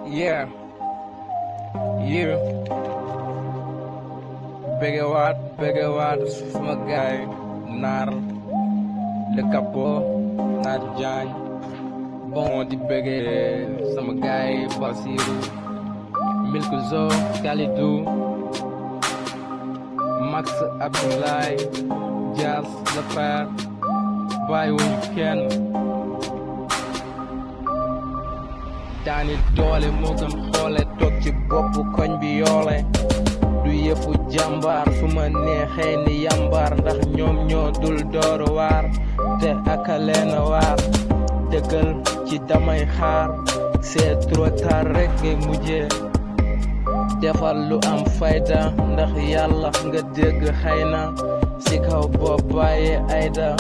yeah yeah bëgge waat bëgge waat sama gaay naar le capot naar jaañ bon di bëgge sama gaay Basiru Milkzo Kalidou Max Abdoulaye Dias le frère bàyyiwuñu kenn daani doole moo gën xoole toog ci bopp koñ bi yoole du yëfu jàmbaar su ma neexee ni yàmbaar ndax ñoom ñoo dul door waar te aka leen waar dëggal ci damay xaar c'est trop tard rek ngay mujjee defal lu am fayda ndax yàlla nga dégg xëy na si kaw boo bàyyee ayda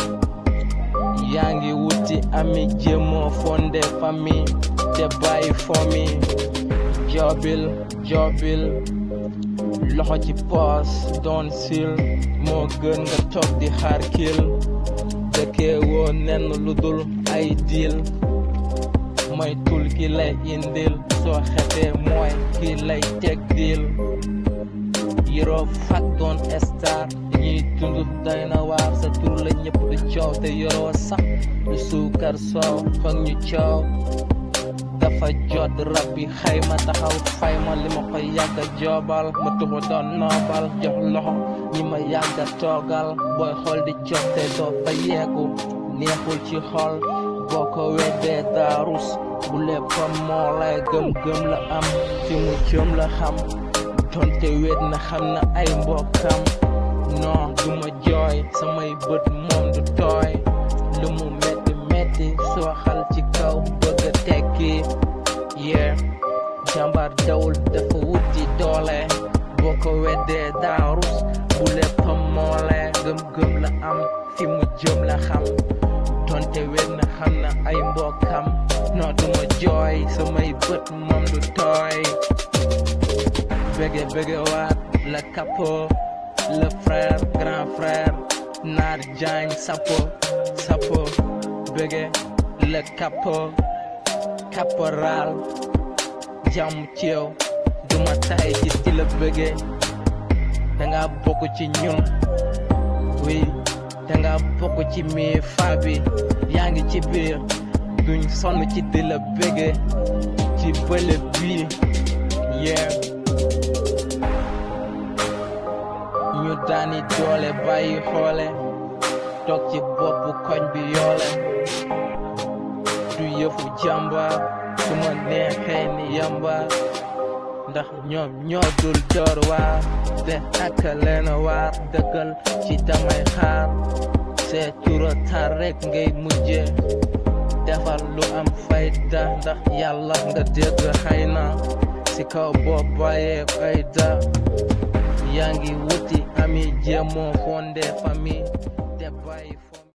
yaa ngi wuti ami jéemoo fondé famille te bàyyi fomi jobil jobil loxo ci poos doon sil moo gën nga toog di xaar kil dëkkee woo nenn lu dul ay diil mooy tul ki lay indil soo xetee mooy ki lay teg diil yiroo fak doon star ñuy dund doy na waar sa tur la ñëpp du coow te yoroo sax du suukar soow foog ñu coow dafa jot rab bi xayma taxaw fayma li ma ko yàgga joobal ma tuxu doon noobal jox loxo ñi ma yàgga toogal booy xool di jotte doo fa yeeku neexul ci xol boo ko weddee daarus bu léppam moo lay gëm-gëm la am fi mu jëm la xam donte wet na xam na ay mbokkam non du ma jooy samay bët moom du tooy lu mu metti metti sooxal ci kaw bëgg a tekki yee jàmbaar dawul dafa wuti doole boo ko weddee daarus bu léppam moole gëm-gëm la am fi mu jëm la xam donte wet na xam na ay mbokkam non du ma jooy samay bët moom du tooy bëgge bëgge waat la capot le frère grand frère naar jaañ sapo sapo bëgge le capot caporal jàmm ci yow duma tay ci di la bëgge danga bokk ci ñun oui danga bokk ci mi fa bi yaa ngi ci biir duñ sonn ci di la bëgge ci bële bii yeah ñu daani doole bàyyi xoole toog ci bopp koñ bi yoole du yëfu jàmbaar su ma neexee ni yàmbaar ndax ñoom ñoo dul door waar te ak leen waar dëkkal ci damay xaar c'est trop tard rek ngay mujje defal lu am fayda ndax yàlla nga dégg xëy na si kaw boo bàyyee fayda yaa ngi wuti ami jéemoo fondé famille te bàyyi